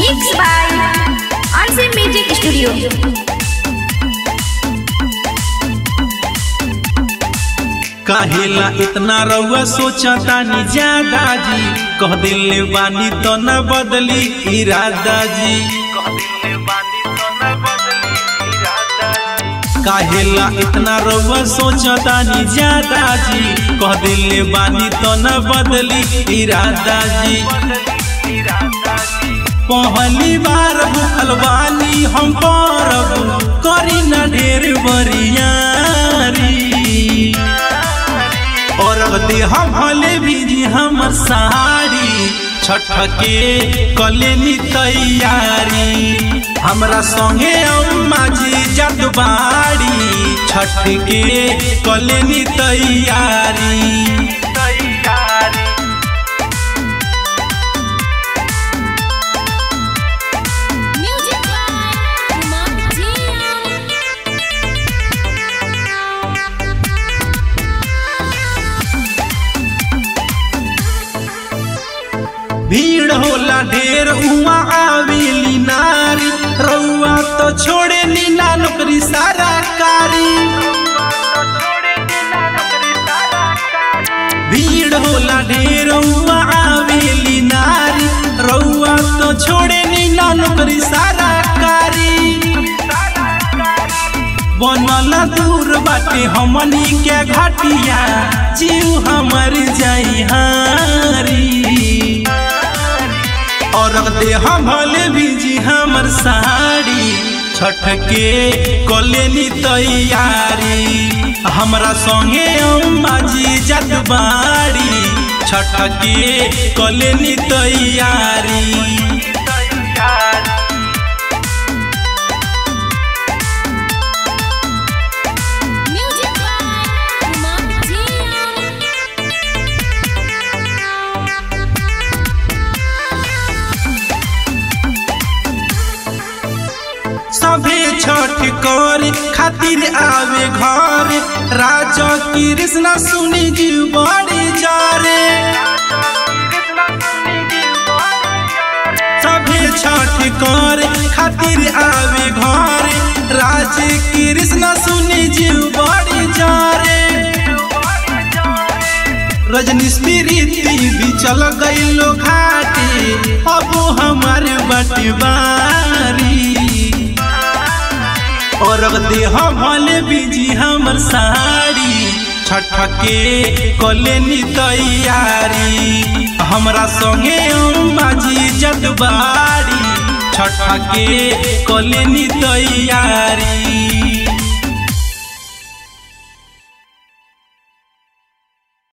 Mixed by Unseen Music Studio. काहेला इतना रउआ सोचतानी ज्यादा जी कह दिले बानी तो न बदली इरादा जी काहेला इतना रउआ सोचतानी ज्यादा जी कह दिले बानी तो न बदली इरादा जी पहली बार भूखल बानी हम परब करी न ढेर बरियारी और दे हम भले भी हमर साड़ी छठ के कलेनी तैयारी हमरा संगे अम्मा जी जत बाड़ी छठ के कलेनी तैयारी Music by Kumar Jian. भीड़ होला ढेर उमा आवेली नारी रउआ तो छोड़े नीला नौकरी सारा कारी भीड़ होला ढेर उमा आवेली नारी रउआ तो छोड़े नीला नौकरी सारा कारी बनल दूर बाटे हमनी के घाटिया जीव हमर जाई हारी और दे हम भले बीजी हमर साड़ी छठ के कलेनी तैयारी हमरा संगे अम्मा जी जत बाड़ी छठ के कलेनी तैयारी Music by Kumar Jian. सभे छठ कर खातिर आवे घर राजा कृष्ण सुनी जी बड़ी जारे सभे छठ कर खातिर आवे घर राज कृष्ण सुनी जी बड़ी जारे रजनी स्मृति भी चल गईलो घाटी अब हमारे बटवारी और दे हम भले बीजी हमर साड़ी छठ के कलेनी तैयारी हमरा संगे अम्मा जी जतबाड़ी छठ के कलेनी तैयारी